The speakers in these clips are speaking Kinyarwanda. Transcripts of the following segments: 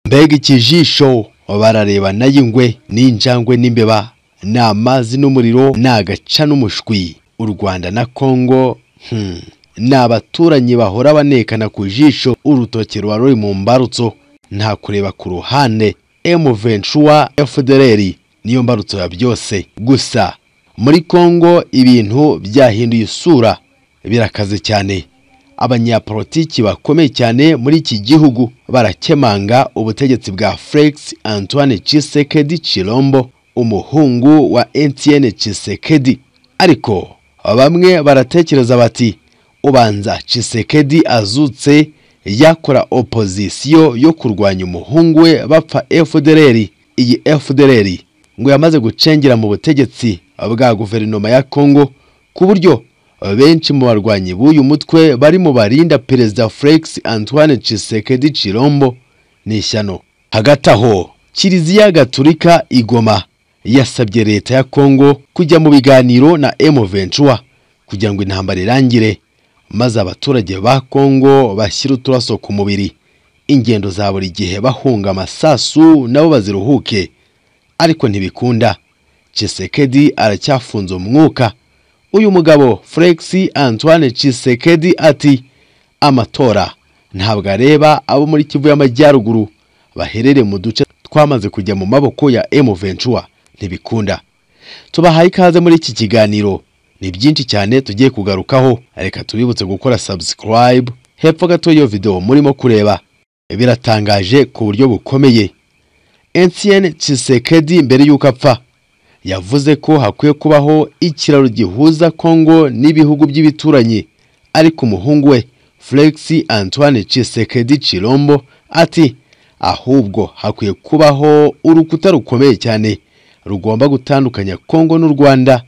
mbega ikijisho bararebana y'ingwe n'injangwe n'imbeba ni amazi n'umuriro ni agaca n'umushwi u rwanda na kongo hmm, ni abaturanyi bahora banekana ku jisho urutoki ruba ruri mu mbarutso nta kureba ku ruhande M23 FDLR niyo mbarutso ya byose gusa muri Kongo ibintu byahinduye isura birakaze cyane abanyapolitiki bakomeye cyane muri iki gihugu barakemanga ubutegetsi bwa Felix Antoine Tshisekedi Chilombo umuhungu wa Etienne Tshisekedi ariko bamwe baratekereza bati ubanza Tshisekedi azutse yakora opozisiyo yo kurwanya umuhungu we bapfa FDLR iyi FDLR ngo yamaze gucengera mu butegetsi bwa guverinoma ya Kongo ku buryo benshi mu barwanyi b'uyu mutwe bari mu barinda perezida Felix Antoine Tshisekedi Chilombo n'ishyano hagati aho Kiliziya Gatulika igoma yasabye leta ya Kongo kujya mu biganiro na M23 kugira ngo intambara irangire maze abaturage ba Kongo bashyira uturaso ku mubiri ingendo za buri gihe bahunga amasasu nabo baziruhuke ariko ntibikunda Tshisekedi aracyafunze umwuka uyu mugabo Felix Antoine Tshisekedi ati amatora ntabwo areba abo muri Kivu y'amajyaruguru baherere mu duce twamaze kujya mu maboko ya M23 ntibikunda tubahaye ikaze muri iki kiganiro ni byinshi cyane tugiye kugarukaho reka tubibutse gukora subscribe hepfo gato y'iyo video murimo kureba biratangaje ku buryo bukomeye Etienne Tshisekedi mbere y'uko apfa yavuze ko hakwiye kubaho ikiraro gihuza Kongo n'ibihugu by'ibituranyi ariko umuhungu we Felix Antoine Tshisekedi Chilombo ati ahubwo hakwiye kubaho urukuta rukomeye cyane rugomba gutandukanya Kongo n'u Rwanda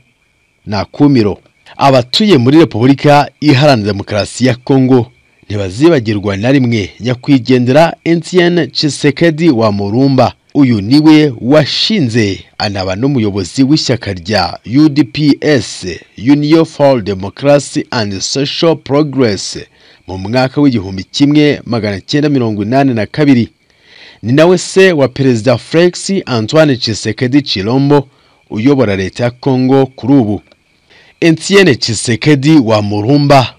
nakumiro abatuye muri repubulika iharanira demokarasi ya kongo ntibazibagirwa na rimwe nyakwigendera etienne Tshisekedi wa murumba uyu niwe washinze anaba n'umuyobozi w'ishyaka rya udps union for democracy and social progress mu mwaka w'igihumbi kimwe magana cyenda mirongo inani na kabiri ni nawe se wa perezida felix antoine Tshisekedi chilombo uyobora leta ya kongo kuri ubu Etienne Tshisekedi wa Murumba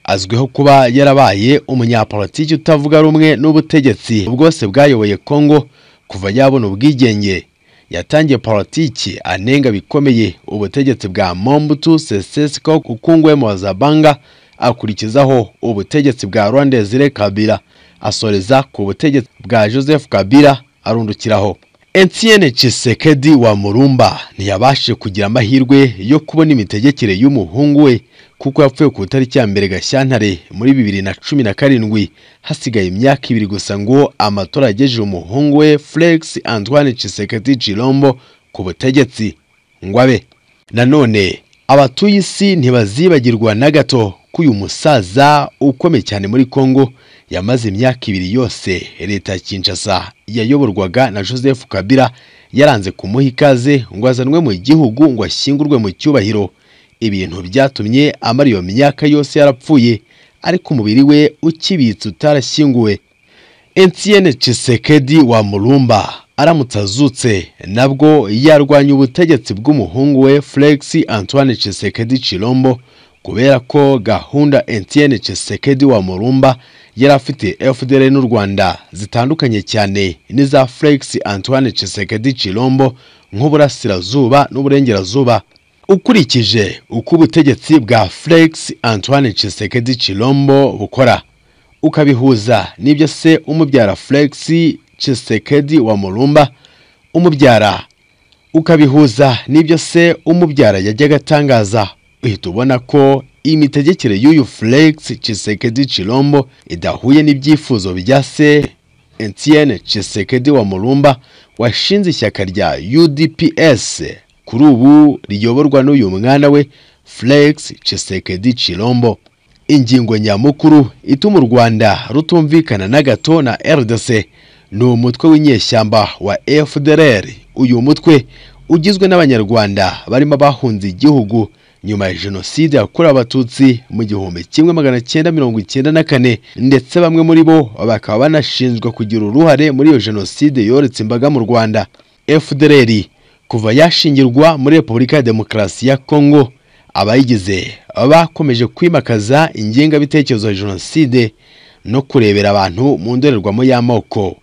azwiho kuba yarabaye umunyapolitiki utavuga rumwe n'ubutegetsi bwose bwayoboye Kongo kuva yabona ubwigenge yatangiye politiki anenga bikomeye ubutegetsi bwa Mobutu Sese Seko Kukungwemo wa Zabanga akurikizaho ubutegetsi bwa Rwanda Desire Kabila asoreza ku butegetsi bwa Joseph Kabila arundukiraho Etienne Tshisekedi wa Murumba ntiyabashije kugira amahirwe yo kubona imitegekere y'umuhungu we kuko yapfuye ku itariki ya mbere Gashyantare muri bibiri na cumi na karindwi hasigaye imyaka ibiri gusa ngo amatora yagejeje umuhungu we Felix Antoine Tshisekedi Chilombo ku butegetsi ngo abe nanone abatuye isi ntibazibagirwa na gato ko uyu musaza ukomeye cyane muri Kongo yamaze imyaka ibiri yose leta ya Kinshasa yayoborwaga na Joseph Kabila yaranze kumuha ikaze ngo azanwe mu gihugu ngo ashyingurwe mu cyubahiro ibintu byatumye amara iyo myaka yose yarapfuye ariko umubiri we ukibitse utarashyinguwe Etienne Tshisekedi wa Murumba aramutse azutse nabwo yarwanya ubutegetsi bw'umuhungu we Felix Antoine Tshisekedi Chilombo kubera ko gahunda Etienne Tshisekedi wa Murumba yari afite FDL n'u Rwanda zitandukanye cyane n'iza Felix Antoine Tshisekedi Chilombo nk'uburasirazuba n'uburengerazuba ukurikije uko ubutegetsi bwa Felix Antoine Tshisekedi Chilombo bukora ukabihuza n'ibyo se umubyara Felix Tshisekedi wa Murumba umubyara ukabihuza n'ibyo se umubyara yajyaga atangaza uhita ubona ko imitegekere y'uyu Felix Tshisekedi Chilombo idahuye n'ibyifuzo bya se Etienne Tshisekedi wa Mulumba washinze ishyaka rya UDPS kuri ubu riyoborwa n'uyu mwana we Felix Tshisekedi Chilombo ingingo nyamukuru ituma u Rwanda rutumvikana na gato na RDC ni umutwe w'inyeshyamba wa FDLR uyu mutwe ugizwe n'abanyarwanda barimo bahunze igihugu nyuma ya jenoside yakorewe abatutsi mu gihumbi kimwe magana cyenda mirongo icyenda na kane ndetse bamwe muri bo bakaba banashinjwa kugira uruhare muri iyo jenoside yoretse imbaga mu rwanda fdr kuva yashingirwa muri repubulika ya demokarasi ya kongo abayigize bakomeje kwimakaza ingengabitekerezo ya jenoside no kurebera abantu mu ndorerwamo y'amoko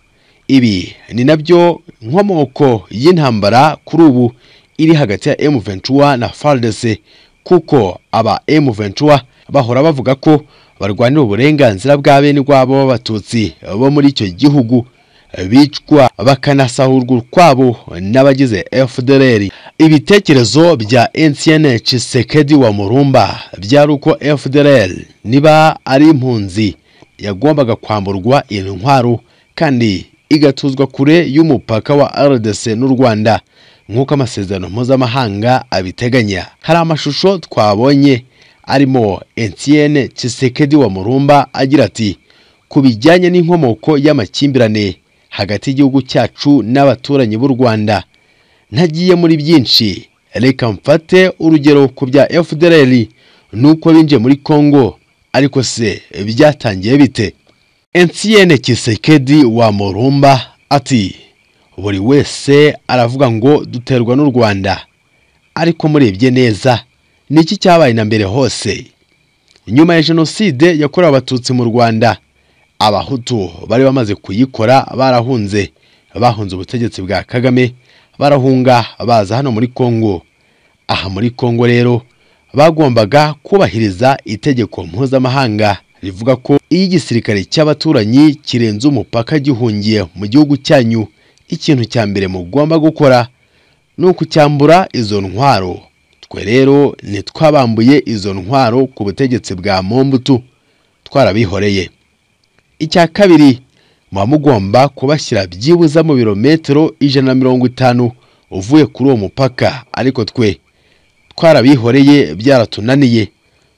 ibi ni nabyo nkomoko y'intambara kuri ubu iri hagati ya M23 na FARDC kuko aba M23 bahora bavuga ko barwanira uburenganzira bwa bene rwabo b'abatutsi bo muri icyo gihugu bicwa bakanasahurwa ukwabo n'abagize FDLR ibitekerezo bya Etienne Tshisekedi wa Murumba byari uko FDLR niba ari impunzi yagombaga kwamburwa intwaro kandi igatuzwa kure y'umupaka wa RDC n'u Rwanda nk'uko amasezerano mpuzamahanga abiteganya hari amashusho twabonye arimo Etienne Tshisekedi wa Murumba agira ati ku bijyanye n'inkomoko y'amakimbirane hagati y'igihugu cyacu n'abaturanyi b'u Rwanda ntagiye muri byinshi reka mfate urugero ku bya FDLR nuko binjiye muri Congo ariko se byatangiye bite Etienne Tshisekedi wa Murumba ati buri wese aravuga ngo duterwa n'u Rwanda ariko murebye neza niki cyabaye na mbere hose nyuma ya jenoside yakorewe abatutsi mu Rwanda abahutu bari bamaze kuyikora barahunze bahunze ubutegetsi bwa Kagame barahunga baza hano muri Kongo aha muri Kongo rero bagombaga kubahiriza itegeko mpuzamahanga rivuga ko iyo igisirikare cy'abaturanyi kirenze umupaka gihungiye mu gihugu cyanyu ikintu cya mbere mugomba gukora ni ukucyambura izo ntwaro twe rero ntitwabambuye izo ntwaro ku butegetsi bwa mombutu twarabihoreye icya kabiri muba mugomba kubashyira byibuze mu birometero ijana na mirongo itanu uvuye kuri uwo mupaka ariko twe twarabihoreye byaratunaniye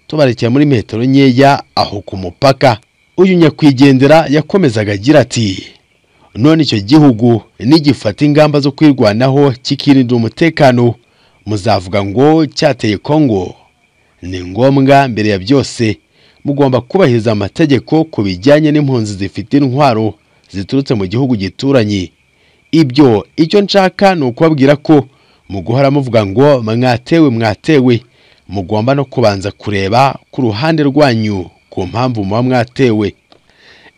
tubarekera muri metero nkeya aho ku mupaka uyu nyakwigendera yakomezaga agira ati none icyo gihugu nigifata ingamba zo kwirwanaho kikirinda umutekano muzavuga ngo cyateye kongo ni ngombwa mbere ya byose mugomba kubahiriza amategeko ku bijyanye n'impunzi zifite intwaro ziturutse mu gihugu gituranye ibyo icyo nshaka ni ukubabwira ko mu guhora muvuga ngo mwatewe mwatewe mugomba no kubanza kureba ku ruhande rwanyu ku mpamvu muba mwatewe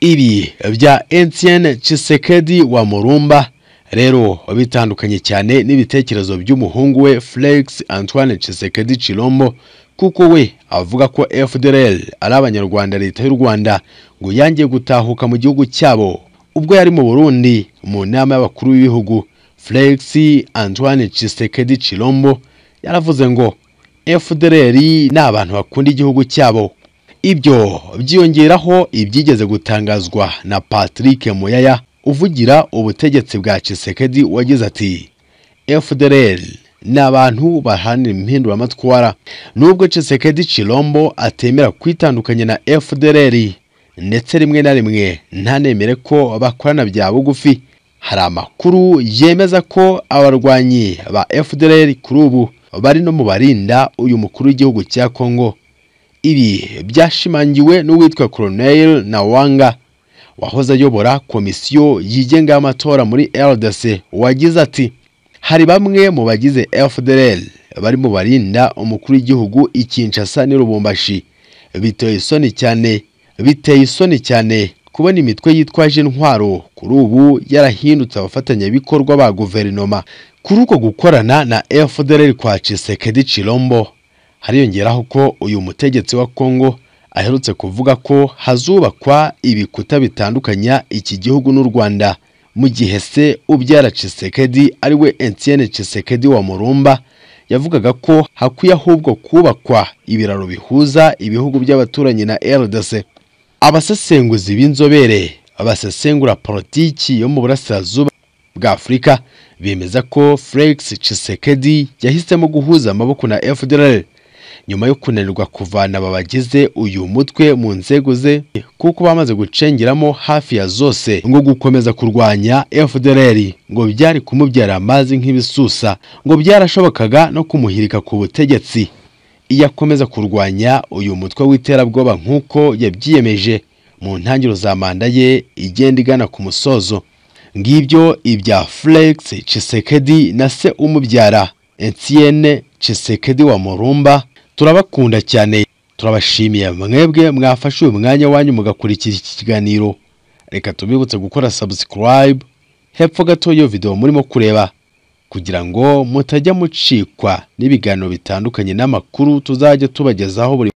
ibi bya Etienne Tshisekedi wa Murumba rero bitandukanye cyane n'ibitekerezo by'umuhungu we Felix Antoine Tshisekedi Chilombo kuko we avuga ko FDLR ari abanyarwanda leta y'u Rwanda ngo yangiye gutahuka mu gihugu cyabo ubwo yari mu Burundi mu nama y'abakuru b'ibihugu Felix Antoine Tshisekedi Chilombo yaravuze ngo FDLR ni abantu bakunda igihugu cyabo ibyo byiyongeraho ibyigeze gutangazwa na Patrick Muyaya uvugira ubutegetsi bwa Tshisekedi wagize ati FDLR ni abantu bahanira impinduramatwara nubwo Tshisekedi Chilombo atemera kwitandukanya na FDLR ndetse rimwe na rimwe ntanemere ko bakorana bya bugufi hari amakuru yemeza ko abarwanyi ba FDLR kuri ubu bari no mu barinda uyu mukuru w'igihugu cya Kongo ibi byashimangiwe n'uwitwa Colonel Nawanga wahoze ayobora komisiyo yigenga y'amatora muri RDC wagize ati hari bamwe mu bagize FDLR bari mu barinda umukuru w'igihugu i Kinshasa n'i Lubumbashi biteye isoni cyane biteye isoni cyane kubona imitwe yitwaje intwaro kuri ubu yarahindutse abafatanyabikorwa ba guverinoma kuri uko gukorana na FDLR kwa Tshisekedi Chilombo hariyongeraho ko uyu mutegetsi wa Kongo aherutse kuvuga ko hazubakwa ibikuta bitandukanya iki gihugu n'u Rwanda mu gihe se ubyara Tshisekedi ari we Etienne Tshisekedi wa Murumba yavugaga ko hakwiye ahubwo kubakwa ibiraro bihuza ibihugu by'abaturanyi na RDC abasesenguzi b'inzobere basesengura politiki yo mu burasirazuba bwa Afurika bemeza ko Felix Tshisekedi yahisemo guhuza amaboko na FDLR nyuma yo kunanirwa kuvana aba bagize uyu mutwe mu nzego ze kuko bamaze gucengeramo hafi ya zose ngo gukomeza kurwanya FDLR ngo byari kumubyara amazi nk'ibisusa ngo byarashobokaga no kumuhirika ku butegetsi iyo akomeza kurwanya uyu mutwe w'iterabwoba nk'uko yabyiyemeje mu ntangiriro za manda ye igenda igana ku musozo ngibyo ibya Felix Tshisekedi na se umubyara Etienne Tshisekedi wa Murumba turabakunda cyane turabashimiye mwebwe mwafashe uyu mwanya wanyu mugakurikira iki kiganiro reka tubibutse gukora subscribe hepfo gato y'iyo video murimo kureba kugira ngo mutajya mucikwa n'ibiganiro bitandukanye n'amakuru tuzajya tubagezaho buri